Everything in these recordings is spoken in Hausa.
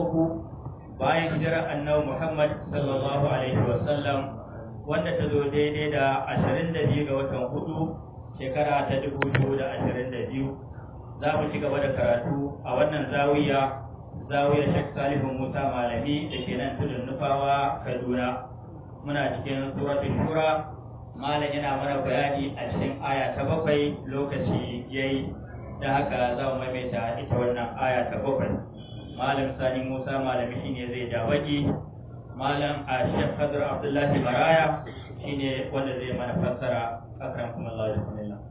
uku bayan hijirar annabi Muhammad sallallahu alaihi wasallam wanda ta zo daidai da ashirin da biyu ga watan hudu shekara ta dubu biyu da ashirin da biyu za mu ci gaba da karatu a wannan zawiya zawiyar Sheikh Salihu Musa Malami da ke nan tudun nufawa Kaduna muna cikin suratul shura malam yana mana bayani a cikin aya ta bakwai lokaci yayi da haka za mu maimaita ita wannan aya ta bakwai malam sani musa malami shine zai ja baki malam a shek kadir abdullahi maraya shine wanda zai mana fassara akram kuma allah bismillah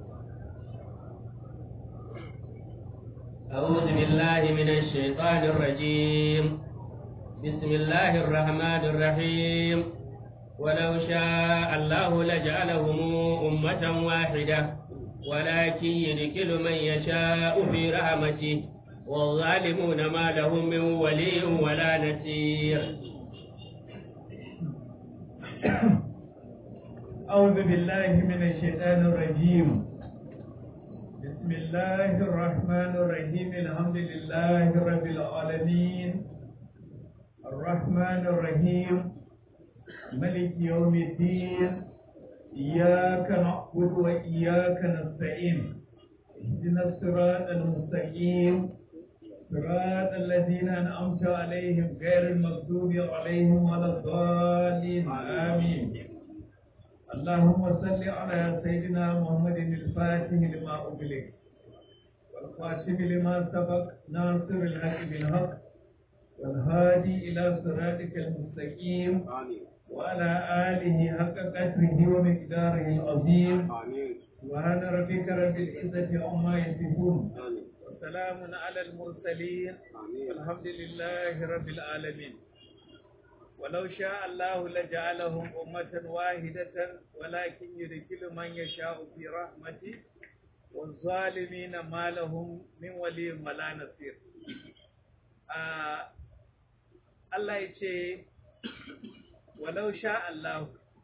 أعوذ بالله من الشيطان الرجيم بسم الله الرحمن الرحيم ولو شاء الله لجعلهم أمة واحدة ولكن يدخل من يشاء في رحمته والظالمون ما لهم من ولي ولا نصير أعوذ بالله من الشيطان الرجيم بسم الله الرحمن الرحيم الحمد لله رب العالمين الرحمن الرحيم ملك يوم الدين إياك نعبد وإياك نستعين اهدنا الصراط المستقيم صراط الذين أنعمت عليهم غير المغضوب عليهم ولا الضالين آمين اللهم صل على سيدنا محمد الفاتح لما أغلق والخاتم لما سبق ناصر الحق بالحق والهادي إلى صراطك المستقيم آمين وعلى آله حق قدره ومقداره العظيم آمين سبحان ربك رب العزة عما يصفون آمين وسلام على المرسلين آمين والحمد لله رب العالمين ولو شاء الله لجعلهم أمة واحدة ولكن يدخل من يشاء في رحمته والظالمين ما لهم من ولي ولا نصير آه الله يجي ولو شاء الله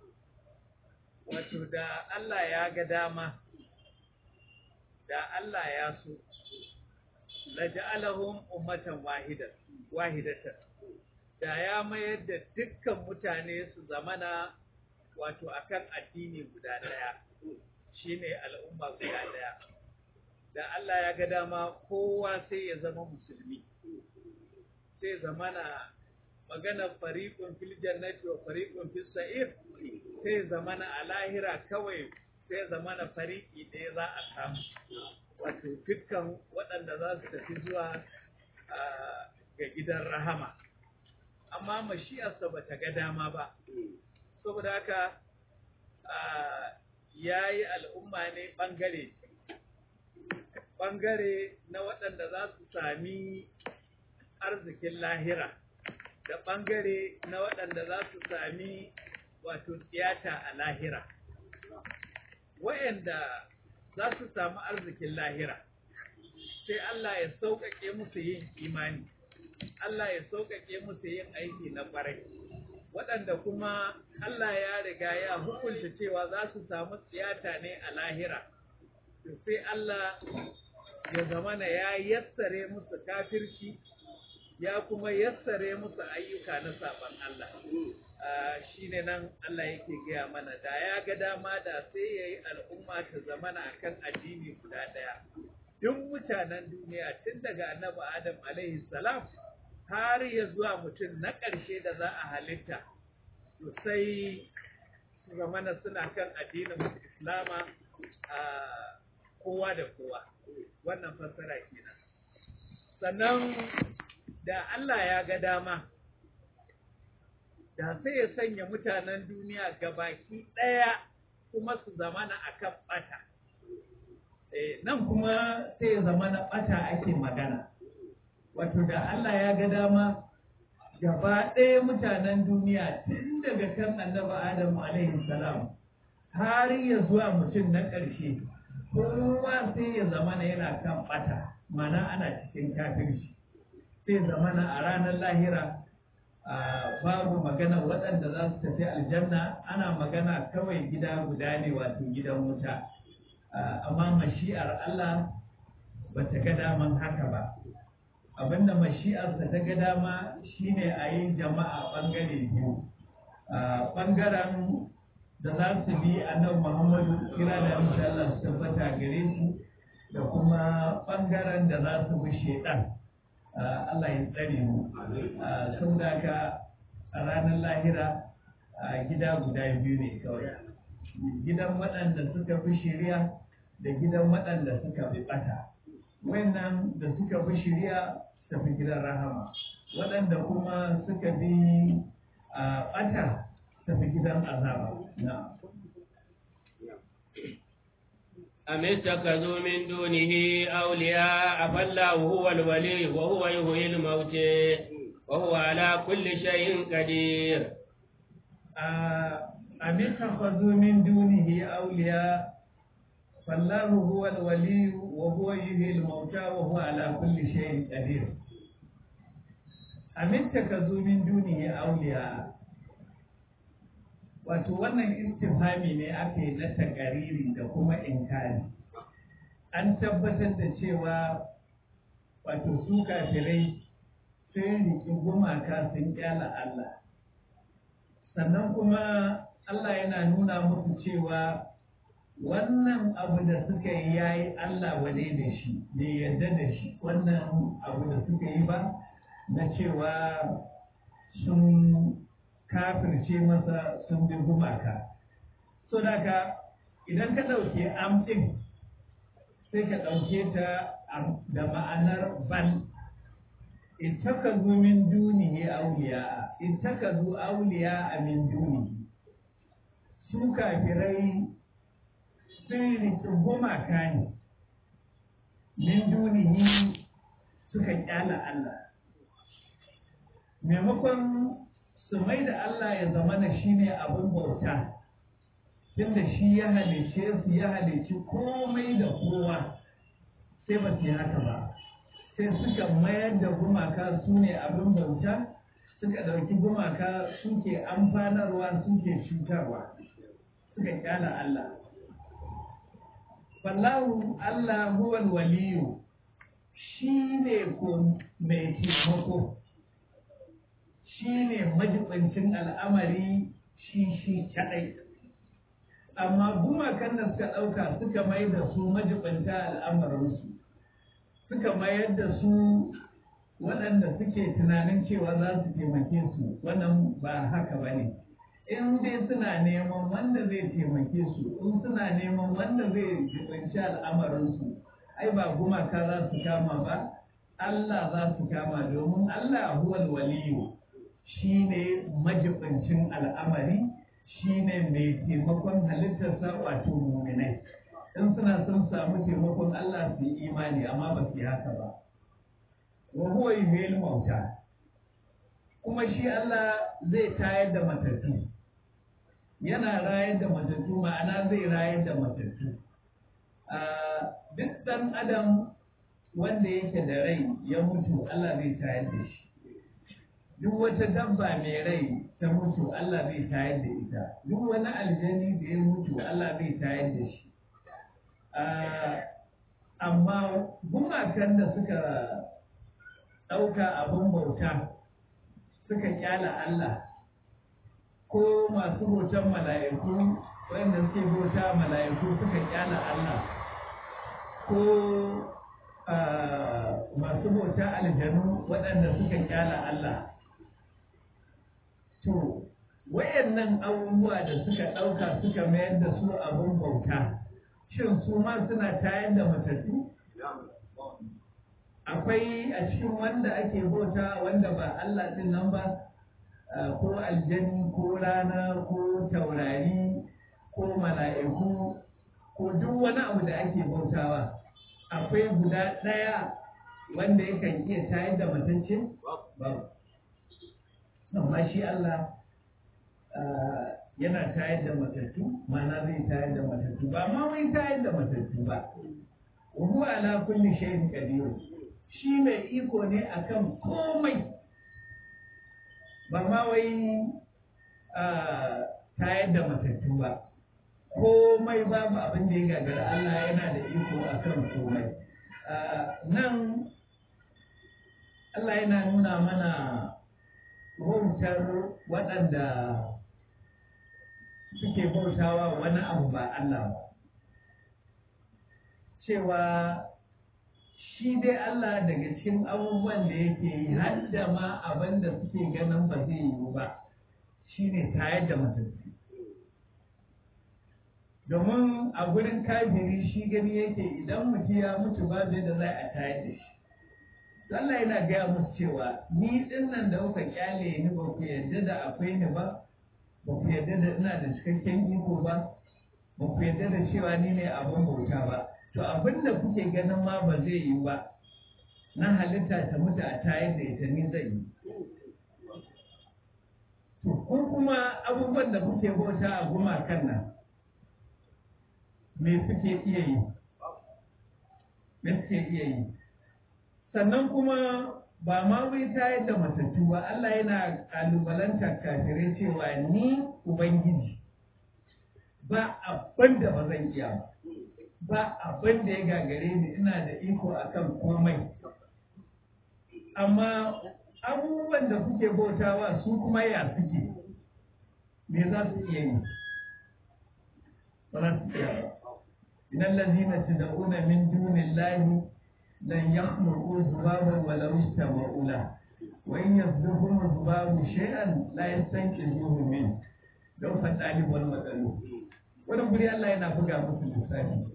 wato da Allah ya ga dama da Allah ya so laja'alahum ummatan wahidan wahidatan da ya mayar da dukkan mutane su zamana wato akan addini guda daya shine al'umma guda daya da Allah ya ga dama kowa sai ya zama musulmi sai zamana magana fariqun fil jannati wa fariqun fis sa'ir sai zamana a lahira kawai sai zamana fariki da za a samu wato dukkan waɗanda za su tafi zuwa ga gidan rahama amma mashi'arsa ba ta ga dama ba saboda haka ya yi al'umma ne ɓangare ɓangare na waɗanda za su sami arzikin lahira da ɓangare na waɗanda za su sami wato tiyata a lahira wayanda za su samu arzikin lahira sai Allah ya sauƙaƙe musu yin imani Allah ya sauƙaƙe musu yin aiki na ƙwarai waɗanda kuma Allah ya riga ya hukunta cewa za su samu tsiyata ne a lahira sai Allah ya zamana ya yassare musu kafirci ya kuma yassare musu ayyuka na saban Allah shi ne nan Allah yake gaya mana da ya ga dama da sai ya yi al'umma ta zamana a kan addini guda ɗaya. Duk mutanen duniya tun daga annabi Adam alaihi salam har ya zuwa mutum na ƙarshe da za a halitta, to sai su zamana suna kan addinin Islama a kowa da kowa. Wannan fassara kenan. Sannan da Allah ya ga dama. da sai ya sanya mutanen duniya gabaki ɗaya kuma su zamana a kan ɓata. Nan kuma sai ya zamana ɓata ake magana. Wato da Allah ya ga dama gaba ɗaya mutanen duniya tun daga kan annaba Adamu alaihi salam har ya zuwa mutum na ƙarshe kowa sai ya zamana yana kan ɓata mana ana cikin kafirci sai zamana a ranar lahira babu magana waɗanda za su tafi aljanna ana magana kawai gida guda ne wato gidan wuta amma mashi'ar Allah ba ta ga daman haka ba abinda mashi'arsa ta ga dama shine a yi jama'a ɓangare biyu ɓangaren da za su bi annabi muhammadu kira da insha Allah su tabbata gare su da kuma ɓangaren da za su bi shaidan Allah ya tsare mu sun ka a ranar lahira gida guda biyu ne kawai gidan waɗanda suka fi shirya da gidan waɗanda suka fi ɓata wannan da suka fi shirya tafi gidan rahama waɗanda kuma suka bi a ɓata tafi gidan azaba na أم اتخذوا من دونه أولياء فالله هو الولي وهو يحيي الموتى وهو على كل شيء قدير أم اتخذوا من دونه أولياء فالله هو الولي وهو يحيي الموتى وهو على كل شيء قدير أم اتخذوا من دونه أولياء wato wannan istifhami ne aka yi na takariri da kuma inkari an tabbatar da cewa wato su kafirai sun riƙi gumaka sun kyala Allah sannan kuma Allah yana nuna musu cewa wannan abu da suka yi ya yi Allah wane da shi bai yarda da shi wannan abu da suka yi ba na cewa sun kafirce masa sun bi gumaka so daga idan ka ɗauke amɗin sai ka ɗauke ta da ma'anar ban ittakazu min dunihi awliya ittakazu awliya min dunihi su kafirai sun riƙe gumaka ne min dunihi suka kyala Allah maimakon su mai da Allah ya zamana shi ne abin bauta tunda shi ya halice su ya halici komai da kowa sai ba su yi haka ba sai suka mayar da gumaka su ne abin bauta suka ɗauki gumaka suke amfanarwa suke cutarwa suka kyala Allah fallahu Allah huwal waliyu shi ne ko mai taimako shi ne majibancin al'amari shi shi kaɗai amma gumakan da suka ɗauka suka mai da su majibanta al'amarinsu suka mayar da su waɗanda suke tunanin cewa za su taimake su wannan ba haka ba ne in dai suna neman wanda zai taimake su in suna neman wanda zai jibanci al'amarinsu ai ba gumaka za su kama ba Allah za su kama domin Allah huwal waliyu shi ne majibancin al'amari shi ne mai taimakon halittarsa wato muminai in suna son samu taimakon Allah su yi imani amma ba su yi haka ba wa huwa yuhyil mauta kuma shi Allah zai tayar da matattu yana rayar da matattu ma'ana zai rayar da matattu duk ɗan adam wanda yake da rai ya mutu Allah zai tayar da shi duk wata dabba mai rai ta mutu Allah zai tayar da ita duk wani aljani da ya mutu Allah zai tayar da shi amma gumakan da suka ɗauka abin bauta suka kyala Allah ko masu bautan mala'iku wanda suke bauta mala'iku suka kyala Allah ko masu bauta aljanu waɗanda suka kyala Allah to wayannan abubuwa da suka ɗauka suka mayar da su abin bauta shin su ma suna tayar da matattu akwai a cikin wanda ake bauta wanda ba Allah ɗin nan ba ko aljani ko rana ko taurari ko mala'iku ko duk wani abu da ake bautawa akwai guda ɗaya wanda yakan iya tayar da matacce ba amma shi Allah yana tayar da matattu mana zai tayar da matattu ba ma wai tayar da matattu ba wa huwa ala kulli shay'in qadir shi mai iko ne akan komai ba ma wai tayar da matattu ba komai babu abin da ya gagara Allah yana da iko akan komai nan Allah yana nuna mana wautar waɗanda suke bautawa wani abu ba Allah ba. Cewa shi dai Allah daga cikin abubuwan da yake yi har da ma abin da suke ganin ba zai yiwu ba shi ne tayar da matattu. Domin a gurin kafiri shi gani yake idan mutum ya mutu ba zai da za a tayar da shi. Allah yana gaya musu cewa ni din nan da kuka kyale ni ba ku yarda da akwai ni ba ba ku yarda da ina da cikakken iko ba ba ku yarda da cewa ni ne abin bauta ba to abin da kuke ganin ma ba zai yi ba na halitta ta mutu a tayar da ita ni zai yi to ko kuma abubuwan da kuke bauta a gumakan nan me suke iya yi me suke iya yi sannan kuma ba ma wai tayar da matattu ba Allah yana kalubalantar kafirai cewa ni Ubangiji ba abin da ba zan iya ba ba abin da ya gagare ni ina da iko akan komai amma abubuwan da kuke bautawa su kuma ya suke me za su iya yi ba za su iya ba idan lazina tad'una min dunillahi لن يخلقوا ذبابا ولو اجتمعوا له وإن يصدقهم الذباب شيئا لا يستنقذوه منه لو فالطالب والمطلوب wannan guri Allah yana buga musu lissafi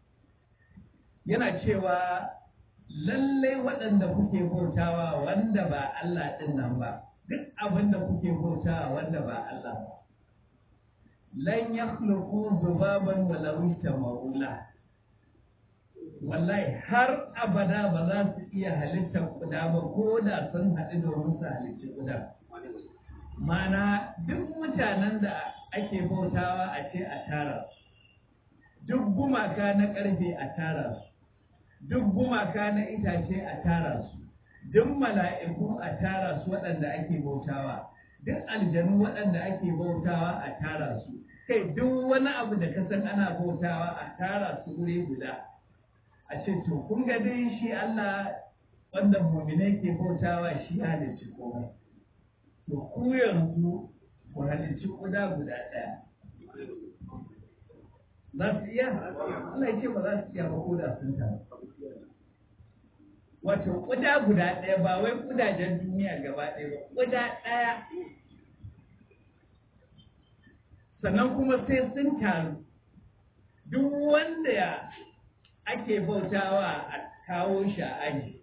yana cewa lallai waɗanda kuke bautawa wanda ba Allah ɗin nan ba duk abin da kuke bautawa wanda ba Allah ba lan yakhluqu dhubaban walau istama'u lahu wallahi har abada ba za su iya halittar kuda ba ko da sun haɗu domin su halicci kuda mana duk mutanen da ake bautawa a ce a tara su duk gumaka na ƙarfe a tara su duk gumaka na itace a tara su duk mala'iku a tara su waɗanda ake bautawa duk aljanu waɗanda ake bautawa a tara su kai duk wani abu da ka san ana bautawa a tara su wuri guda a ce to kun ga dai shi Allah wanda mu'minai ke bautawa shi halicci komai to ku yanzu ku halicci kuda guda ɗaya za su iya Allah ya ce ba za su iya ba ko da sun taru wato kuda guda ɗaya ba wai kudajen duniya gaba ɗaya ba kuda ɗaya sannan kuma sai sun taru duk wanda ya ake bautawa a kawo shi a aji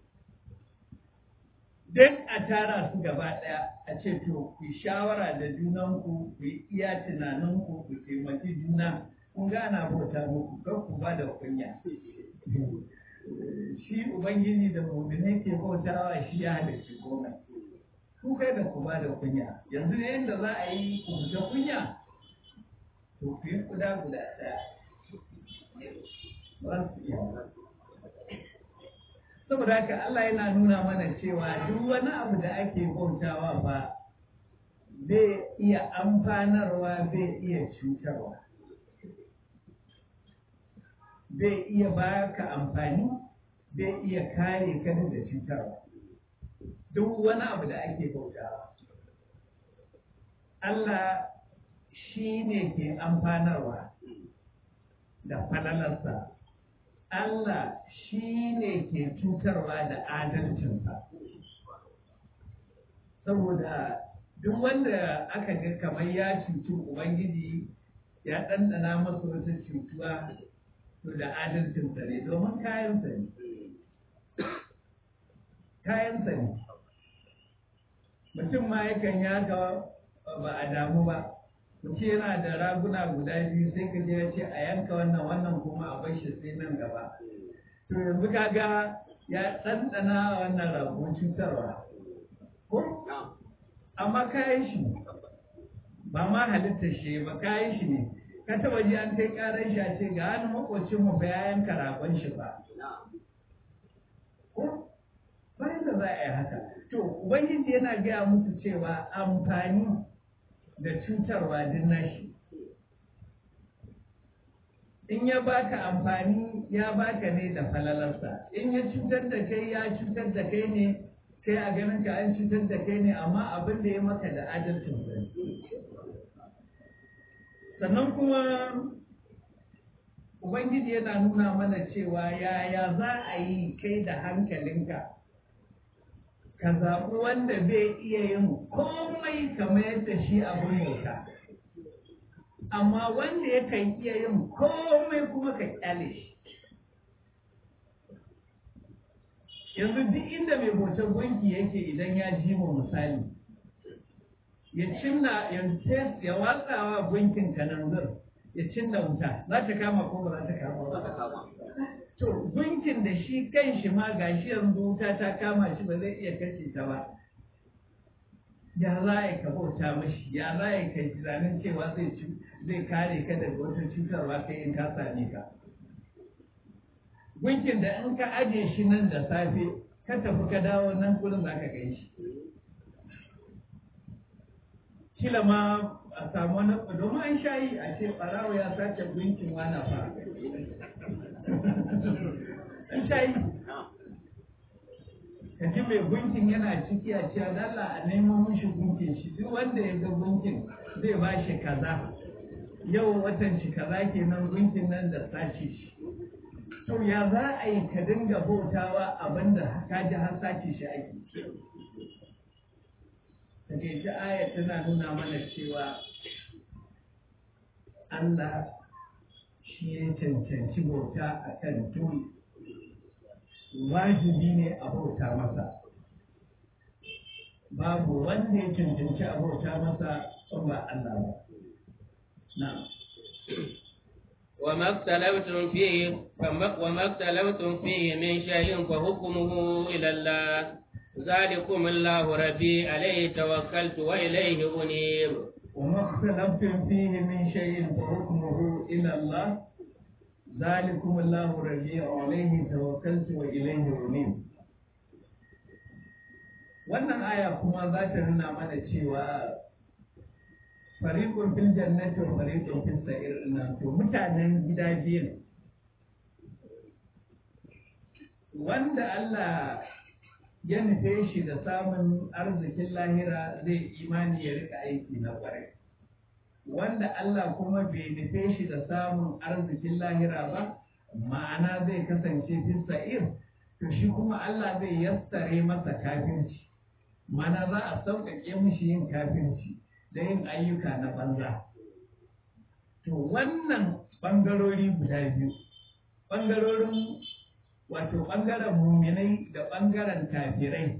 duk a tara su gaba ɗaya a ce to ku shawara da junanku ku yi iya tunaninku ku taimaki juna kun gana bauta muku kar ku ba da kunya shi ubangiji da mu'mini ke bautawa shi ya halarci komai ku kai da ku ba da kunya yanzu ne yadda za a yi ku fita kunya to ku yi kuda guda ɗaya saboda haka Allah yana nuna mana cewa duk wani abu da ake bautawa ba zai iya amfanarwa zai iya cutarwa zai iya baka amfani zai iya kare ka da cutarwa duk wani abu da ake bautawa Allah shi ne ke amfanarwa da falalarsa Allah shi ne ke cutarwa da adalcinsa saboda duk wanda aka ga kamar ya cuci Ubangiji ya ɗanɗana masa wata cutuwa to da adalcinsa ne domin kayansa ne kayansa ne mutum ma yakan yaga ba a damu ba mutum yana da raguna guda biyu sai ka je ya ce a yanka wannan wannan kuma a bar shi sai nan gaba to yanzu kaga ya ɗanɗana wannan rago cutarwa ko amma kayan shi ba ma halittar shi ba kayan shi ne ka taba ji an kai karar shi a ce ga wani makwacin mu ba ya yanka ragon shi ba ko bayan da za a yi haka to ubangiji yana gaya musu cewa amfani da cutarwa din nashi in ya baka amfani ya baka ne da falalarsa in ya cutar da kai ya cutar da kai ne kai a ganin ka an cutar da kai ne amma abin da ya maka da adalcin sa sannan kuma ubangiji yana nuna mana cewa yaya za a yi kai da hankalinka ka zaɓi wanda bai iya yin komai kamar yadda shi abin bauta amma wanda yakan iya yin komai kuma ka kyale shi yanzu duk inda mai bautar gunki yake idan ya ji mu misali ya cinna ya watsawa gunkin kananzir ya cinna wuta za ta kama ko ba za ta kama ba to gunkin da shi kan shi ma gashi yanzu wuta ta kama shi ba zai iya kashe ta ba ya za a yi ka bauta mashi ya za a yi ka tunanin cewa zai kare ka daga wata cutarwa kai in ka same ka gunkin da in ka aje shi nan da safe ka tafi ka dawo nan gurin za ka gai shi kila ma a samu wani domin an sha yi a ce ɓarawo ya sace gunkin wana fa an sha yi ka ji mai gunkin yana ciki a cewa dalla a nemo mishi gunkin shi duk wanda ya ga gunkin zai ba shi kaza yau watan shi kaza kenan gunkin nan da sace shi to ya za a yi ka dinga bautawa abinda ka ji har sace shi ake daga ita aya tana nuna mana cewa Allah shi ya cancanci bauta a kan turi wajibi ne a bauta masa babu wanda ya cancanci a bauta masa ba Allah ba na'am وما اختلفتم فيه وما اختلفتم فيه من شيء فحكمه إلى الله ذلكم الله ربي عليه توكلت وإليه أنيب وما اختلفتم فيه من شيء فحكمه إلى الله ذلكم الله ربي عليه توكلت وإليه أنيب wannan aya kuma za ta nuna mana cewa fariqun fil jannati wa fariqun fis sa'ir nan to mutanen gida biyu wanda Allah ya nufe shi da samun arzikin lahira zai imani ya rika aiki na kwarai wanda Allah kuma bai nufe shi da samun arzikin lahira ba ma'ana zai kasance fis sa'ir to shi kuma Allah zai yassare masa kafirci mana za a sauƙaƙe mishi yin kafirci da yin ayyuka na banza. To wannan ɓangarori guda biyu, ɓangarorin wato ɓangaren muminai da ɓangaren kafirai,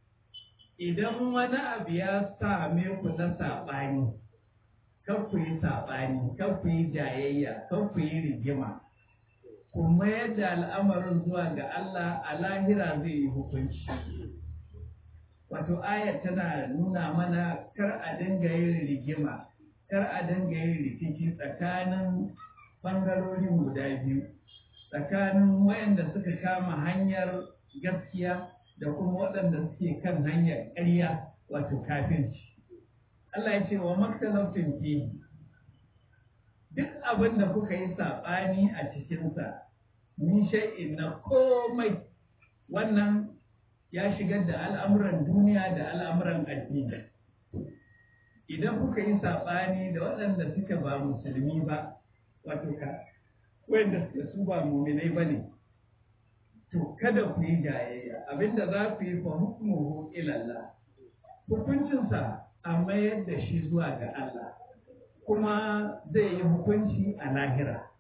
idan wani abu ya same ku na saɓani, kan ku yi saɓani, kan ku yi jayayya, kan ku yi rigima, ku mayar da al'amarin zuwa ga Allah a lahira zai yi hukunci. wato ayar tana nuna mana kar a dinga yin rigima kar a dinga yin rikici tsakanin ɓangarorin guda biyu tsakanin wayanda suka kama hanyar gaskiya da kuma waɗanda suke kan hanyar ƙarya wato kafirci Allah ya ce wa maktalafin fihi duk abin da kuka yi saɓani a cikinsa min shay'in na komai wannan ya shigar da al'amuran duniya da al'amuran addini. Idan kuka yi saɓani da waɗanda suka ba musulmi ba, wato ka, wanda suka su ba muminai ba ne, to kada ku yi jayayya, abinda za ku yi fa hukumuhu ilalla. Hukuncinsa a mayar da shi zuwa ga Allah, kuma zai yi hukunci a lahira.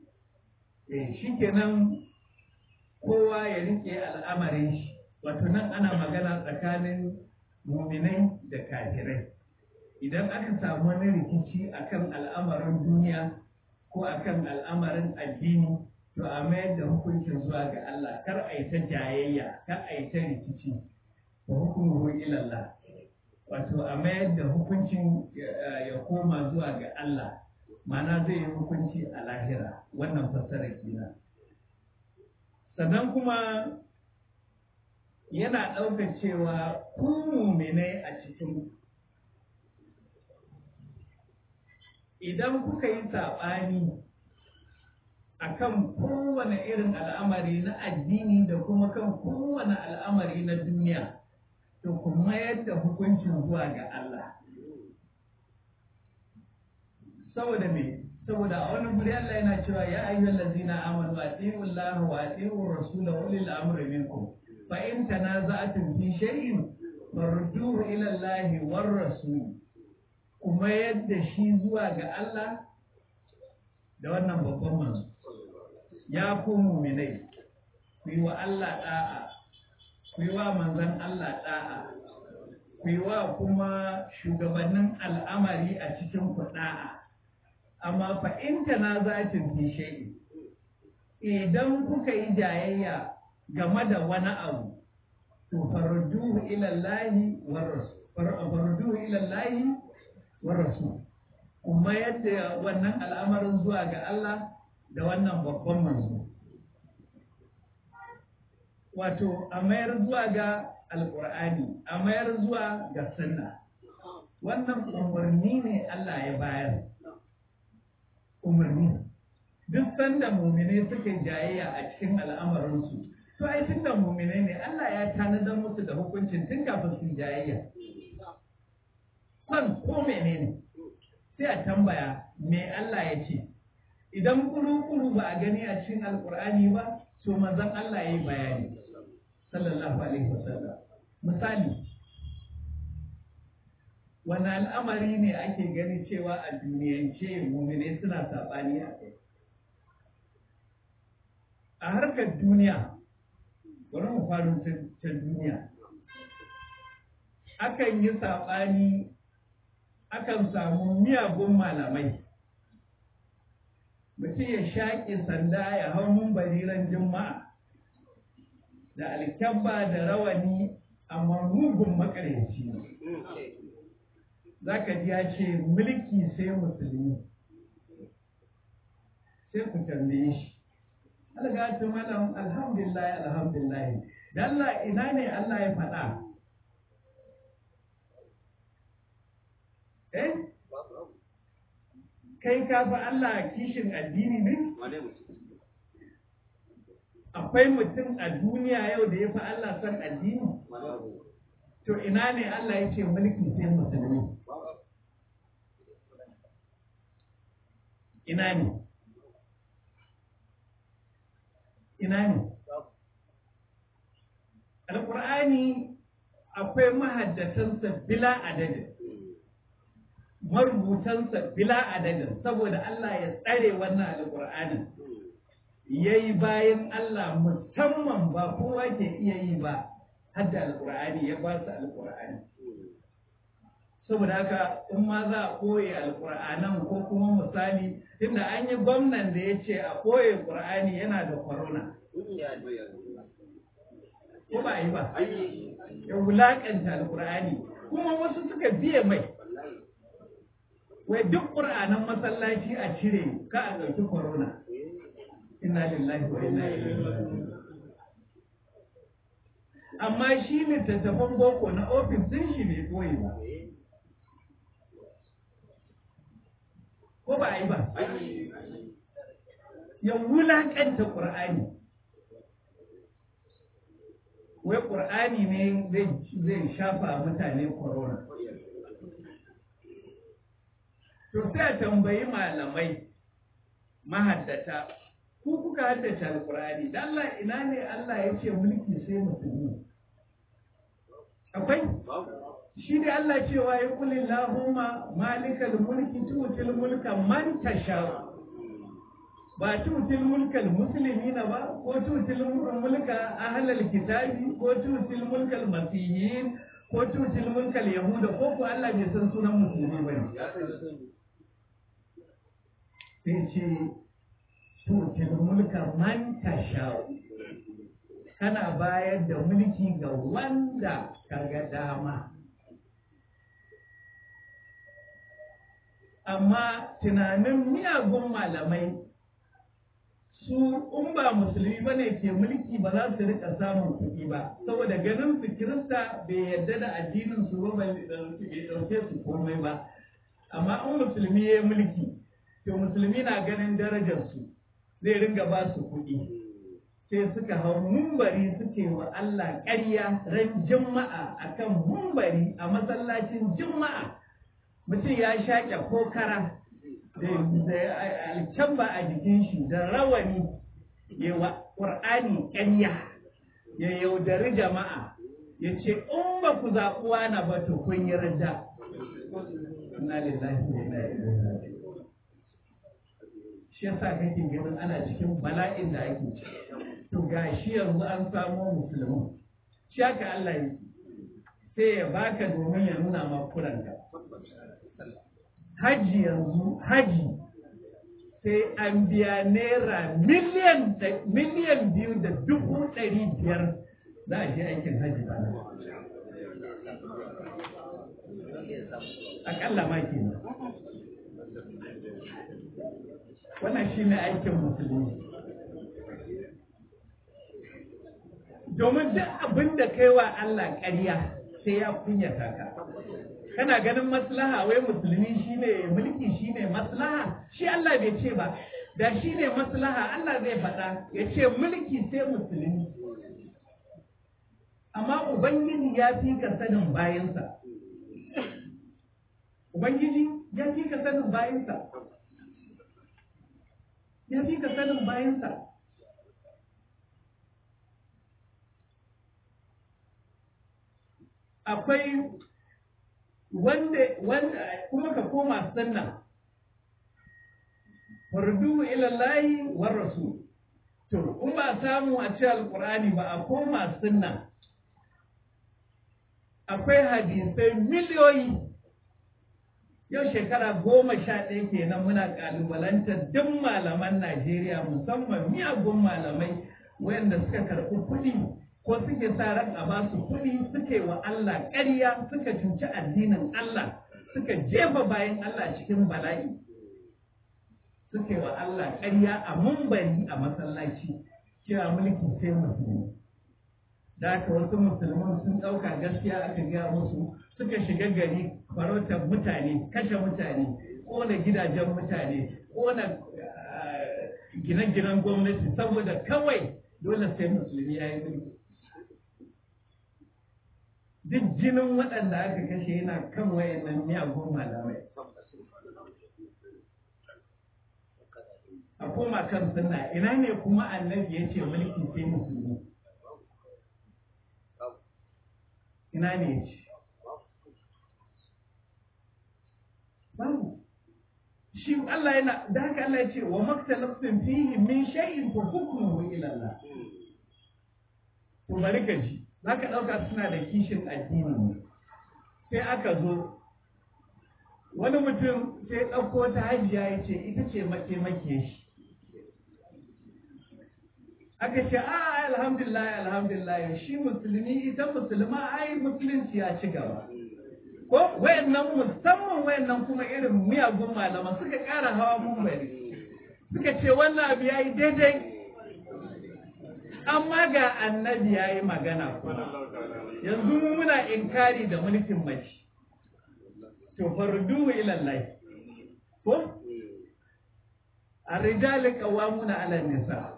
Eh, shi kenan kowa ya riƙe al'amarin shi. wato nan ana magana tsakanin muminai da kafirai idan aka samu wani rikici akan al'amarin duniya ko akan al'amarin addini to a mayar da hukuncin zuwa ga Allah kar a yi ta jayayya kar a yi ta rikici wa hukumu ilallah wato a mayar da hukuncin ya koma zuwa ga Allah mana zai yi hukunci a lahira wannan fassara kenan sannan kuma yana ɗaukar cewa ku muminai a cikin idan kuka yi saɓani a kan kowane irin al'amari na addini da kuma kan kowane al'amari na duniya to ku mayar da hukuncin zuwa ga Allah saboda me saboda a wani guri Allah yana cewa ya ayyuhal ladzina amanu atiiu Allah wa atiiu rasula wa ulil amri minkum fa in tanaza'tum fi shay'in farduhu ila Allah war rasul kuma yadda shi zuwa ga Allah da wannan babban manzo ya ku mu'minai ku yi wa Allah da'a ku yi wa manzon Allah da'a ku yi wa kuma shugabannin al'amari a cikin ku da'a amma fa in tanazatin fi shay'in idan kuka yi jayayya game da wani abu to farduhu ila Allah war rasul farduhu ila Allah war rasul kuma yadda wannan al'amarin zuwa ga Allah da wannan babban manzo wato a mayar zuwa ga alqur'ani a mayar zuwa ga sunna wannan umarni ne Allah ya bayar umarni duk sanda mumine suka yi jayayya a cikin al'amarinsu to ai tun da mumine ne Allah ya tanadar musu da hukuncin tun kafin su jayayya kan ko menene sai a tambaya me Allah ya ce idan kuru-kuru ba a gani a cikin alkur'ani ba so manzon Allah ya yi bayani sallallahu alaihi wasallam misali wani al'amari ne ake gani cewa a duniyance mumine suna saɓani a kai a harkar duniya bari mu faru ta duniya akan yi saɓani akan samu miyagun malamai mutum ya shaƙi sanda ya hau bariran juma'a da alkyabba da rawani amma mugun makaryaci ne za ka ji ya ce mulki sai musulmi sai ku tambaye shi algatu malam alhamdulillah alhamdulillah da Allah ina ne Allah ya faɗa eh kai ka fi Allah kishin addini ne akwai mutum a duniya yau da ya fi Allah son addini to ina ne Allah ya ce mulki sai musulmi ina ne ina ne alƙur'ani akwai mahaddatansa bila adadin marubutansa bila adadin saboda Allah ya tsare wannan alƙur'anin ya yi bayan Allah musamman ba kowa ke iya yi ba hadda alƙur'ani ya ba su alƙur'ani saboda haka in ma za a koye alƙur'anan ko kuma misali tunda an yi gwamnan da ya ce a koye ƙur'ani yana da corona ko ba yi ba ya wulaƙanta alƙur'ani kuma wasu suka biye mai wai duk ƙur'anan masallaci a cire ka a ɗauki corona inna lillahi wa inna ilaihi amma shi littattafan boko na ofis din shi bai koyi ba ko ba a yi ba ya wulaƙanta ƙur'ani wai ƙur'ani ne zai shafa mutane corona to sai a tambayi malamai mahaddata ku kuka haddace alƙur'ani da Allah ina ne Allah ya ce mulki sai musulmi akwai shi da Allah cewa ya kuli lahumma malikal mulki tutil mulka man tasha ba tutil mulkal muslimina ba ko tutil mulka ahlal kitabi ko tutil mulkal masihin ko tutil mulkal yahuda ko ko Allah bai san sunan musulmi ba ne sai ce tutil mulka man tasha kana bayar da mulki ga wanda kaga dama amma tunanin miyagun malamai su in ba musulmi ba ne ke mulki ba za su rika samun kuɗi ba saboda ganin su kirista bai yarda da addinin su ba bai ɗauke su komai ba amma in musulmi ya yi mulki to musulmi na ganin darajar su zai ringa ba su kuɗi sai suka hau mumbari suke wa Allah ƙarya ran juma'a akan mumbari a masallacin juma'a mutum ya shaƙe kokara da alkyamba a jikin shi da rawani ya wa ƙur'ani ƙarya ya yaudari jama'a ya ce in ba ku zaɓuwa na ba to kun yi rida Inna lillahi wa inna ilaihi raji'un. Shi yasa kake ganin ana cikin bala'in da ake ciki. To gashi yanzu an samo musulmi. Shi haka Allah yi. Sai ya baka domin ya nuna ma kuranka. Haji yanzu haji sai an biya naira miliyan miliyan biyu da dubu ɗari biyar za a je aikin haji ba akalla ma ke wannan shi ne aikin musulmi domin duk abin da kai wa Allah ƙarya sai ya kunyata ka kana ganin maslaha wai musulmi shine mulki shine maslaha shi Allah bai ce ba da shine maslaha Allah zai faɗa ya ce mulki sai musulmi amma ubangiji ya fi ka sanin bayansa ubangiji ya fi ka sanin bayansa ya fi ka sanin bayansa akwai wanda wanda kuma ka koma sunna fardu ila lahi war rasul to in ba samu a ce alqur'ani ba a koma sunna akwai hadisai miliyoyi yau shekara goma sha ɗaya kenan muna ƙalubalantar duk malaman Najeriya musamman miyagun malamai wayanda suka karɓi kuɗi ko suke sa ran a ba su kuɗi suke wa Allah ƙarya suka cuci addinin Allah suka jefa bayan Allah cikin bala'i suke wa Allah ƙarya a mumbari a masallaci cewa mulki sai musulmi da haka wasu musulman sun ɗauka gaskiya aka gaya musu suka shiga gari farautar mutane kashe mutane ƙona gidajen mutane ƙona gine-ginen gwamnati saboda kawai dole sai musulmi ya yi mulki duk jinin waɗanda aka kashe yana kan wayannan miyagun malamai a koma kan sunna ina ne kuma annabi ya ce mulki sai musulmi ina ne ya ce babu shi Allah yana da haka Allah ya ce wa maktalafin fihi min shay'in fa hukmuhu ila Allah to bari ka ji zaka dauka suna da kishin addini ne sai aka zo wani mutum sai ɗauko ta hajiya ya ce ita ce mataimake shi aka ce a alhamdulillah alhamdulillah shi musulmi ita musulma ai musulunci ya ci gaba ko wayannan musamman wayannan kuma irin miyagun malama suka ƙara hawa mumbari suka ce wannan abu ya yi daidai amma ga annabi ya yi magana kuma yanzu mu muna inkari da mulkin mace to fardu ilallahi ko الرجال قوامون على النساء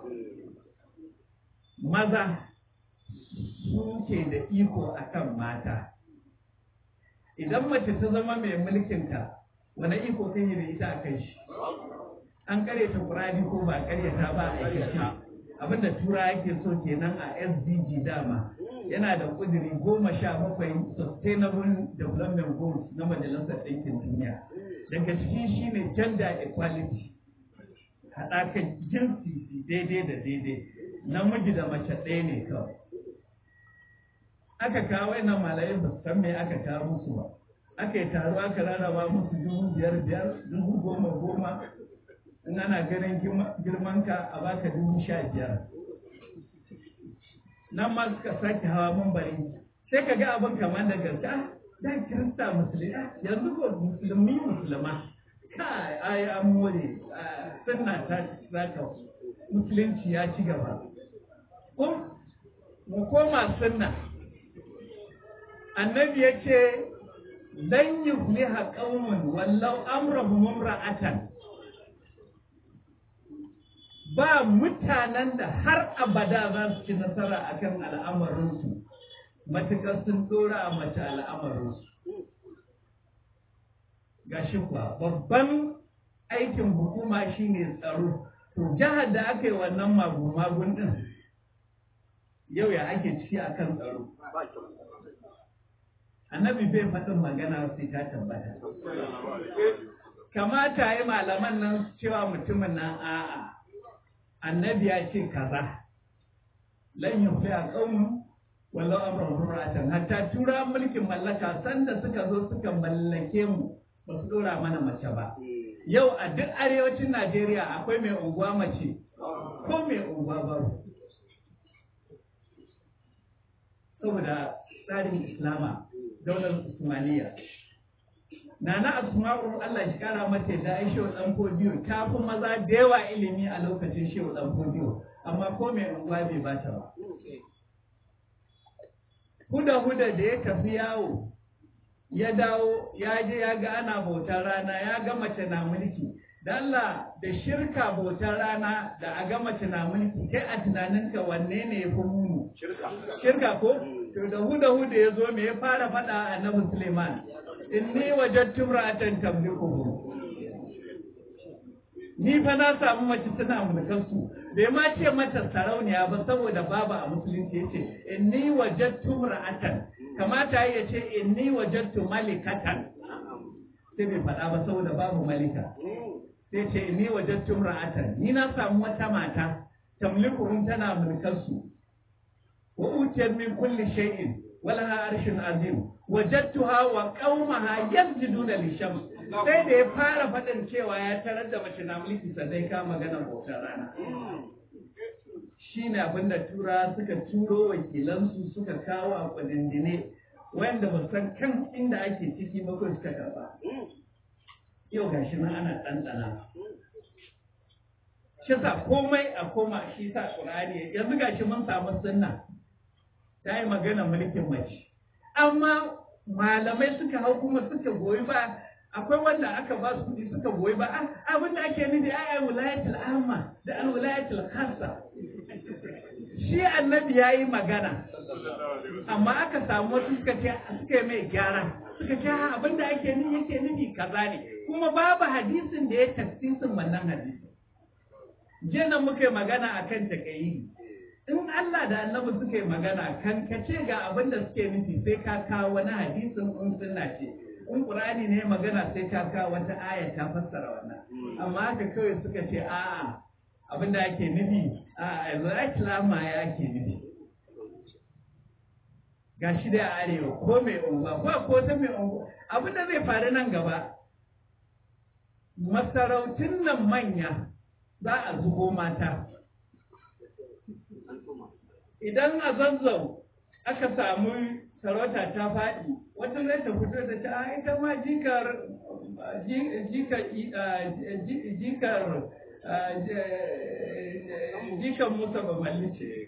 maza suke da iko akan mata idan mace ta zama mai mulkinka wani iko kan yi da ita a kai shi an karyata kurani ko ba karyata ba a aikace abinda tura yake so kenan a sdg dama yana da kudiri goma sha bakwai sustainable development goals na majalisar ɗinkin duniya daga ciki shine gender equality haɗakan jinsi daidai da daidai namiji da mace ɗaya ne kawai aka kawo wannan malayin ba san me aka kawo musu ba aka yi taro aka rarraba musu dubu biyar biyar dubu goma goma in ana ganin girman ka a baka dubu sha biyar nan ma suka sake hawa mambari sai ka ga abin kamar da gaske ah da kirista musulmi yanzu ko musulmi musulma kai ai an more sunna ta zaka musulunci ya ci gaba ko mu koma sunna annabi ya ce lan yufliha qaumun wallau amrahum imra'atan ba mutanen da har abada za su ci nasara akan al'amarinsu matuƙar sun dora a mace al'amarinsu gashi kuwa babban aikin hukuma shine tsaro to jihar da aka yi wannan magun-magun din yau ya ake ciki akan tsaro annabi bai faɗin magana sai ta tabbata kamata yi malaman nan cewa mutumin nan a'a annabi ya ce kaza lan yufi a ƙaunin wallau amran hurratan hatta tura mulkin mallaka sanda suka zo suka mallake mu ba su dora mana mace ba yau a duk arewacin najeriya akwai mai unguwa mace ko mai unguwa babu saboda tsarin islama daular usmaniya Nana Asma'u Allah shi kara mata da ai shehu dan fodiyo ta fi maza da yawa ilimi a lokacin shehu dan fodiyo amma ko mai unguwa bai bata ba. Huda huda da ya tafi yawo ya dawo ya je ya ga ana bautar rana ya ga mace na mulki da Allah da shirka bautar rana da a ga mace na mulki kai a tunaninka wanne ne ya fi muni shirka ko to da huda huda ya zo me ya fara faɗa annabi Suleiman inni wajadtu ra'atan tamlikuhu ni fa na samu mace tana mulkan su bai ma ce mata sarauniya ba saboda babu a musulunci yace inni wajadtu ra'atan kamata ya ce inni wajadtu malikatan sai bai faɗa ba saboda babu malika sai ce inni wajadtu ra'atan ni na samu wata mata tamlikuhum tana mulkan su wa utiyat min kulli shay'in ولها عرش عظيم وجدتها وقومها يسجدون للشمس sai da ya fara faɗin cewa ya tarar da mace na mulki sannan ka magana bautar rana shi ne abin da tura suka turo wakilansu suka kawo a kudindine wanda ba san kan inda ake ciki ba ko suka karba yau gashi nan ana ɗanɗana shi sa komai a koma shi sa ƙur'ani yanzu gashi mun samu sunna ta yi magana mulkin mace amma malamai suka hau kuma suka goyi ba akwai wanda aka ba su kuɗi suka goyi ba abin da ake nufi ai wilayatul amma da al wilayatul khassa shi annabi yayi magana amma aka samu wasu suka ce suka yi mai gyara suka ce abin da ake nufi yake nufi kaza ne kuma babu hadisin da ya tafsirin wannan hadisi jiya muka yi magana akan takayi in Allah da annabi suka yi magana kan ka ce ga abin da suke nufi sai ka kawo wani hadisin in sunna ce in qur'ani ne magana sai ka kawo wata aya ta fassara wannan amma haka kawai suka ce a'a abin da ake nufi a islama ya ake nufi ga shi da arewa ko mai unguwa ko ko ta mai unguwa abin da zai faru nan gaba masarautun nan manya za a zubo mata idan a zanzau aka samu sarauta ta faɗi wata zai ta fito da ta ita ma jikar jikar jikar jikar musa ba ce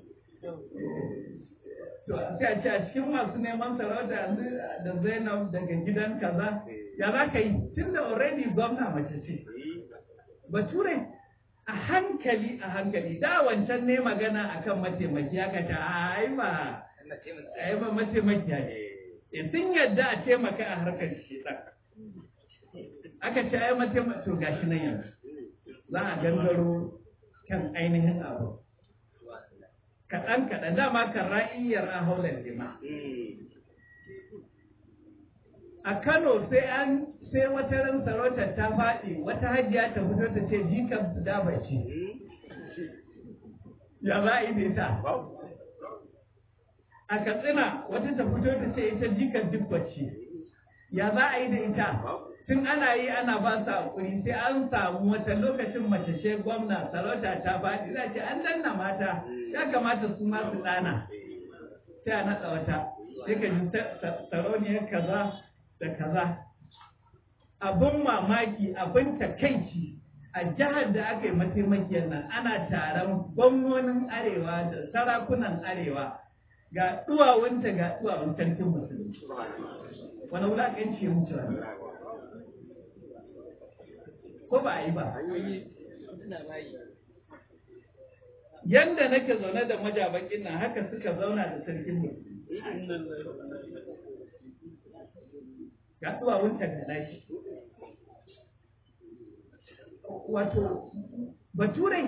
to sai a ce a cikin masu neman sarauta yanzu da zainab daga gidan kaza ya za ka yi tun da already gwamna mace ce bature a hankali a hankali da wancan ne magana akan mataimaki aka ta ai ba ai ba mataimaki ne sun yadda a taimaka a harkar shi aka ce ai mataimaki to gashi nan yanzu za a gangaro kan ainihin abu kaɗan kaɗan dama kan ra'iyyar a haular lima a Kano sai an sai wata ran sarautar ta faɗi wata hajiya ta fito ta ce jikan da bace ya za a yi da ita a Katsina wata ta fito ta ce ita jikan duk bace ya za a yi da ita tun ana yi ana ba su hakuri sai an samu wata lokacin mace ce gwamna sarauta ta faɗi za ce an danna mata ya kamata su ma su ɗana sai a naɗa wata sai ka ji sarauniyar kaza da kaza abin mamaki abin takaici a jihar da aka yi mataimakiyar nan ana taron gwamnonin arewa da sarakunan arewa ga duwawunta ga duwawun sarkin musulmi wani wulaƙanci ya mutu wani ko ba a yi ba yanda nake zaune da majabakin nan haka suka zauna da sarkin mu ga duwawunta da nashi wato baturai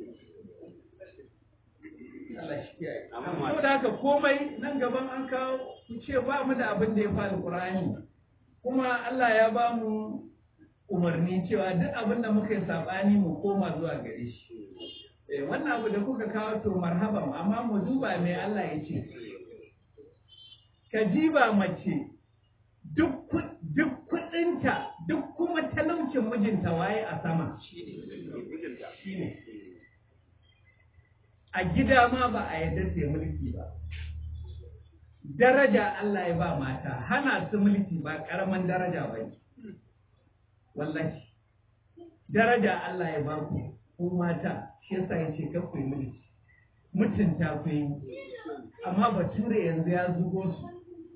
Allah shi kiyaye. Ko da haka komai nan gaban an kawo ku ce ba mu da abin da ya faru Qur'ani. Kuma Allah ya ba mu umarni cewa duk abin da muka yi sabani mu koma zuwa gare shi. Eh wannan abu da kuka kawo to marhaban amma mu duba me Allah ya ce. Ka jiba mace duk duk kudinta duk kuma talaucin mijinta waye a sama. Shi ne. a gida ma ba a yarda sai mulki ba daraja Allah ya ba mata hana su mulki ba karaman daraja ba ne wallahi daraja Allah ya ba ku ku mata shi yasa ya ce kar ku yi mulki mutunta ku yi amma bature yanzu ya zugo su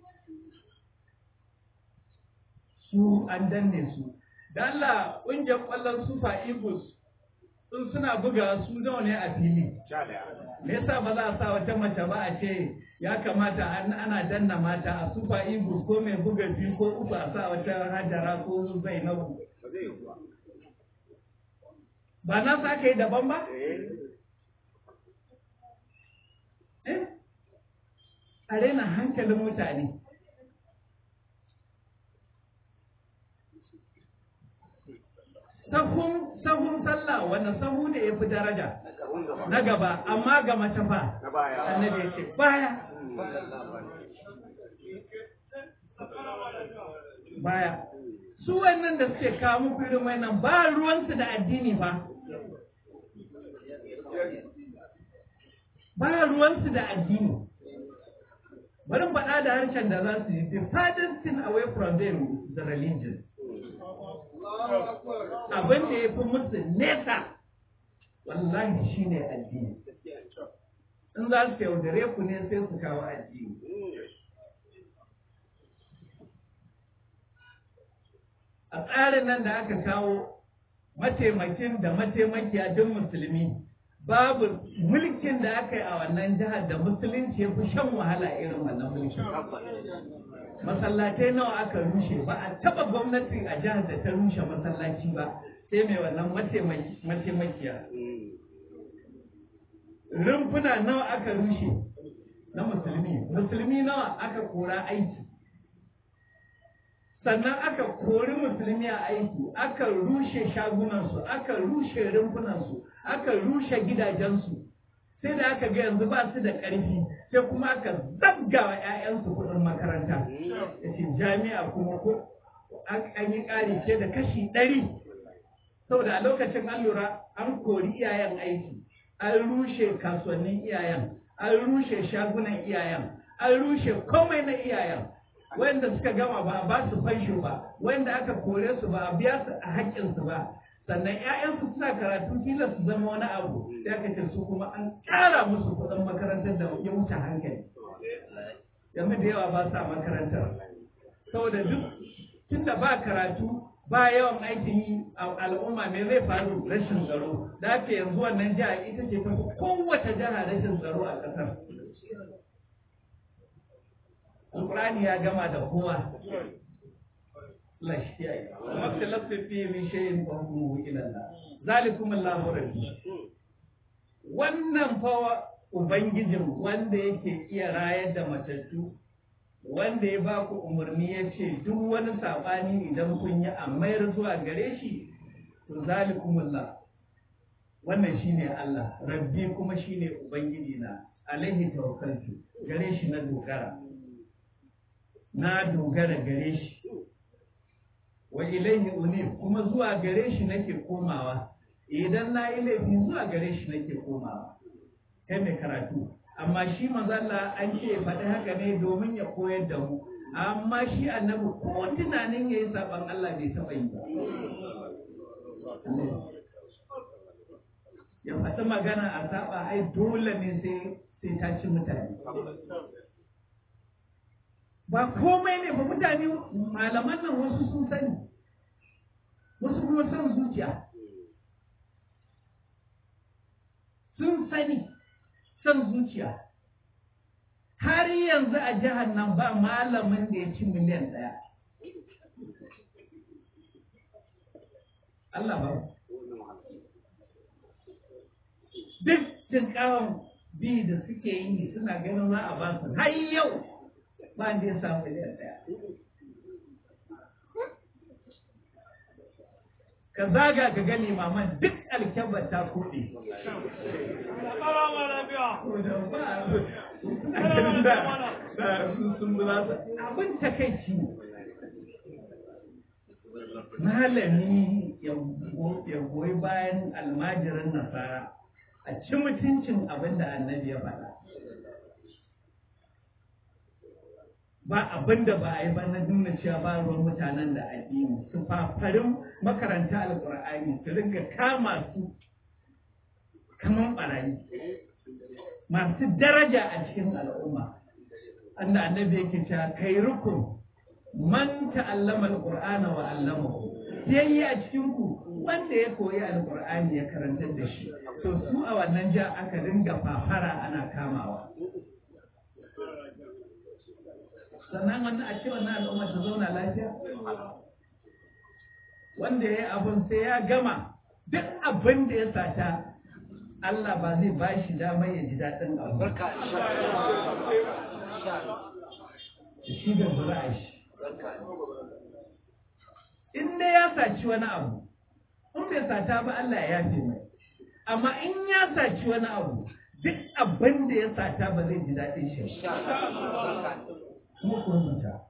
su an danne su da Allah ƙungiyar ƙwallon sufa eagles in suna buga su nawa ne a fili me yasa ba za a sa wata mace ba a ce ya kamata ana danna mata a super eagles ko mai buga biyu ko uku a sa wata hajara ko zainabu ba na sa yi daban ba eh a rena hankalin mutane sahun sahun sallah wanda sahu ne ya fi daraja na gaba amma ga mace fa annabi ya ce baya baya su wannan da suke kawo muku irin wannan ba ruwansu da addini fa ba ruwansu da addini bari faɗa da harshen da za su yi the farthest thing away from them is the religion abin da ya fi musu nesa wallahi shi ne addini in za su yaudare ku ne sai su kawo addini a tsarin nan da aka kawo mataimakin da mataimakiya duk musulmi babu mulkin da aka yi a wannan jihar da musulunci ya fi shan wahala irin wannan mulkin masallatai nawa aka rushe ba a taba gwamnati a jihar da ta rushe masallaci ba sai mai wannan mataimakiya rumfuna nawa aka rushe na musulmi musulmi nawa aka kora aiki sannan aka kori musulmi a aiki aka rushe shagunansu aka rushe rumfunansu aka rushe gidajensu sai da aka ga yanzu ba su da ƙarfi sai kuma aka zabga wa 'ya'yansu kuɗin makaranta yace jami'a kuma ko an yi ƙari ce da kashi ɗari saboda a lokacin an lura an kori iyayen aiki an rushe kasuwannin iyayen an rushe shagunan iyayen an rushe komai na iyayen wanda suka gama ba a ba su fansho ba wanda aka kore su ba a biya su a haƙƙinsu ba sannan ‘ya'yansu suna karatu kila su zama wani abu ya kace su kuma an ƙara musu kuɗin makarantar da ya wuce hankali yanzu da yawa ba sa makarantar saboda duk tunda ba karatu ba yawan aikin yi a al'umma me zai faru rashin tsaro da ake yanzu wannan jiha ita ce ta kowace jiha rashin tsaro a ƙasar Alƙur'ani ya gama da kowa Allah shi kiyaye wata lafafi min shay'in fa hukmuhu ila Allah zalikum Allahu rabbi wannan fa ubangijin wanda yake iya rayar da matattu wanda ya ba ku umarni ya ce duk wani saɓani idan kun yi a mayar zuwa gare shi to zalikumullah wannan shine Allah rabbi kuma shine ubangiji na alaihi tawakkaltu gare shi na dogara na dogara gare shi wa ilaihi unib kuma zuwa gare shi nake komawa idan na yi laifi zuwa gare shi nake komawa kai mai karatu amma shi mazalla an ce faɗi haka ne domin ya koyar da mu amma shi annabi ko tunanin ya yi saɓan Allah bai taɓa yi ba ya faɗi magana a saɓa ai dole ne sai ta ci mutane ba komai ne ba mutane malaman nan wasu sun sani wasu kuma son zuciya sun sani son zuciya har yanzu a jihar nan ba malamin da ya ci miliyan ɗaya Allah ba duk jinkawan bi da suke yi suna ganin za a ba su har yau ba da ya samu miliyan ɗaya ka zaga ka gani maman duk alkyabar ta koɗe abin takaici malami ya goyi bayan almajirin nasara a ci mutuncin abin da annabi ya faɗa ba abin da ba a yi ba na nuna cewa ba ruwan mutanen da addini su fafarin makaranta alƙur'ani su ringa kama su kaman ɓarayi masu daraja a cikin al'umma anda annabi yake cewa kai rukun man ta'allama alqur'ana wa 'allamahu yayi a cikin ku wanda ya koyi alqur'ani ya karantar da shi to su a wannan ja aka dinga fafara ana kamawa sannan wannan a ce wannan al'umma ta zauna lafiya wanda ya yi abin sai ya gama duk abin da ya sata Allah ba zai ba shi damar ya ji daɗin abu. Shi da zura'a shi. In dai ya saci wani abu, in bai sata ba Allah ya yafe mai. Amma in ya saci wani abu, duk abin da ya sata ba zai ji daɗin shi. Kuma ku rubuta.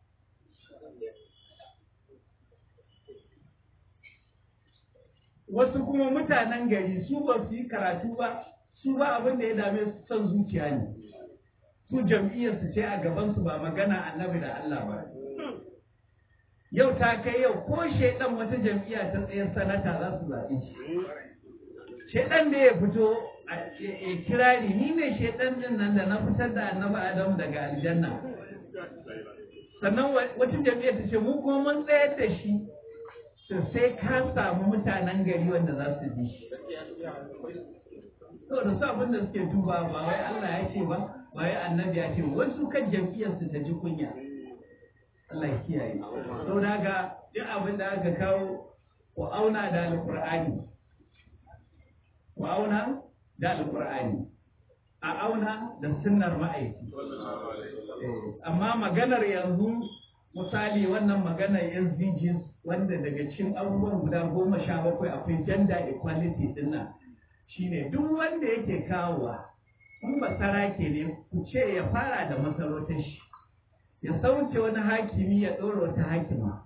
wasu kuma mutanen gari su ba su yi karatu ba su ba abin da ya dame su son zuciya ne su jam'iyyar su ce a gaban su ba magana annabi da Allah ba yau ta kai yau ko shaidan wata jam'iyya ta tsayar sanata za su zaɓi shi shaidan da ya fito a kirari ni ne shaidan din nan da na fitar da annabi Adamu daga aljanna sannan wata jam'iyyar ta ce mu kuma mun tsayar da shi to sai ka samu mutanen gari wanda za su bi shi. To da su abin da suke duba ba wai Allah ya ce ba, ba wai annabi ya ce wasu kan jam'iyyar su ta ji kunya. Allah ya kiyaye. To da ga duk abin da aka kawo ku auna da alƙur'ani. Ku auna da alƙur'ani. A auna da sunnar ma'aiki. Amma maganar yanzu misali wannan maganar SDGs wanda daga cikin abubuwan guda goma sha bakwai akwai gender equality dinnan shine duk wanda yake kawowa in ba sarake ne ku ce ya fara da masarautar shi ya sauke wani hakimi ya ɗora wata hakima